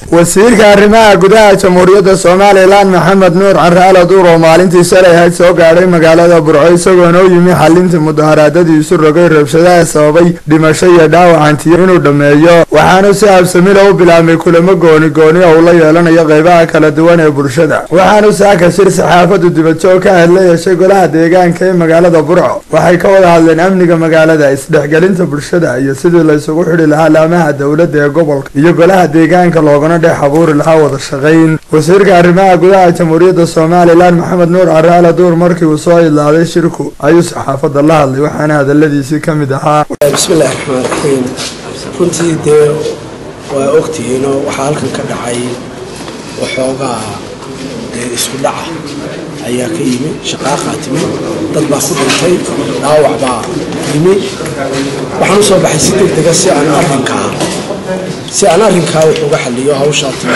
wasiirka arrimaha gudaha jamhuuriyadda somalilan maxamed nuur caraale duur oo maalintii shalay ahayd soo gaadhay magaalada burco isagoona u yimi xalintii mudaharaadadii isu rogay rabshadaha sababay dhimasho iyo dhaawacantiyo inuu dhammeeyo waxaanu si habsamila u bilaabmay kulamo gooni gooni oo uu la yeelanayo qeybaha kala duwan ee bulshada waxaanu saaka shir saxaafadu dibadjoog ka ahayd la yeeshay golaha deegaanka ee magaalada burco waxay ka wada hadleen amniga magaalada isdhexgelinta bulshada iyo sidii la isugu xidhi lahaa laamaha dowladda ee gobolka iyo golaha deegaanka loogana dhex abuuri lahaa wada shaqayn wasiirka arrimaha gudaha jamhuuriyadda somalilan maxamed nuur caraale duur markii uu soo idlaaday shirku ayuu saxaafadda la hadlay waxaana hadaladiisii ka mid ahaa bismillahi raxmaan raxiim runtii dee waa ogtihiinoo waxaa halkan ka dhacay waxoogaa dee isku dhaca ayaa ka yimi shaqaaqaa timi dad baa ku dhintay dhaawac baa yimi waxaan u soo baxay si deg dega si aan arrinkaa si aan arrinkaa wax uga xaliyo hawshaa timi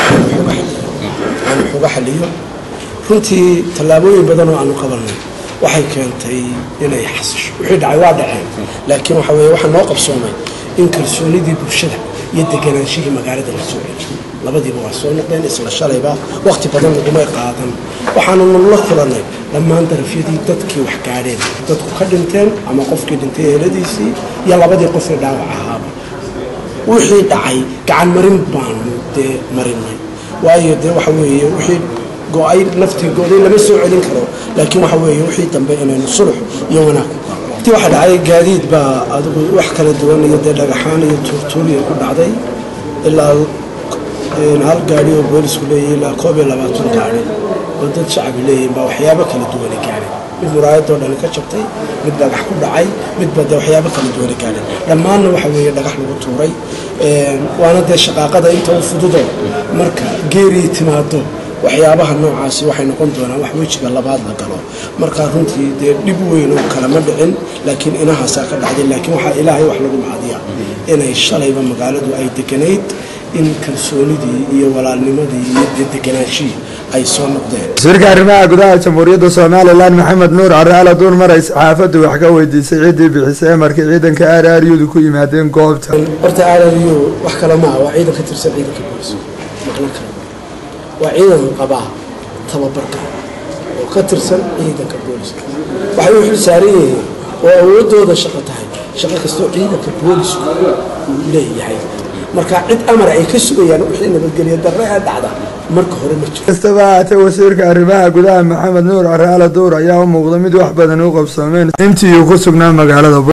aan wax uga xaliyo runtii tallaabooyin badan oo aanu qabanay waxay keentay inay xasisho wixii dhacay waa dhaceen laakiin waxa weye waxaa noo qabsoomay in kalsoonidii bulshada iyo deganaanshihii magaalada la soo celiyo labadiiba waa soo noqdeen isla shalayba wakhti badan lagumay qaadan waxaanu nala kulannay dhammaan darafyadii dadkii wax gaadheen dadku ka dhinteen ama qofkii dhintay eeladiisii iyo labadii qofee dhaawac ahaaba wixii dhacay gacan marin baanu dee marinay waayo dee waxa weeye wixii go-ay naftii go-day lama soo celin karo laakiin waxa weeye wixii dambe inaynu sulux iyo wanaag ku galno ti waxa dhacay gaadiid baa adigu wax kala duwan iyo dee dhagaxaan iyo tuurtuuriya ku dhacday ilaa hal gaari oo boolisku leeyahay ilaa koob iyo labaatan gaari oo dad shacabi leeyihin baa waxyaabo kala duwana gaadhay mid muraayadoo dhani ka jabtay mid dhagax ku dhacay midba dee waxyaabo kala duwana gaadhay dhammaanna waxa weeye dhagax lagu tuuray waana dee shaqaaqada inta u fududo marka geerii timaado waxyaabaha noocaasi waxay noqon doonaan wax wejiga labaad la galo markaa runtii dee dhib weyn oo kalema dhicin laakiin inahaasaa ka dhacday laakiin waxaa ilaahay wax lagu macadiya inay shalayba magaaladu ay deganayd in kalsoonidii iyo walaalnimadii iyo deganaanshihii ay soo noqdeen wasiirka arrimaha gudaha jamhuuriyadda somalilan maxamed nuur caraale duur maray saxaafaddu wax ka weydiisay ciddii bixisay amarkii ciidanka aaraaryudu ku yimaadeen goobta horta aararyu wax kale maaha waa ciidan ka tirsan ciidanka booliska macno kale waa ciidan qabaa tababarka oo ka tirsan ciidanka booliska waxay u xil saaran yihiin oo awoodooda shaqo tahay shaqo kastoo ciidanka boolisku uu leeyahay marka cid amar ay ka sugayaan wixii nabadgelyo darre ee dhacda marka hore ma jiro kastaba haatee wasiirka arrimaha gudaha maxamed nuur caraale duur ayaa u muuqda mid wax badan u qabsoomeen intii uu ku sugnaa magaalada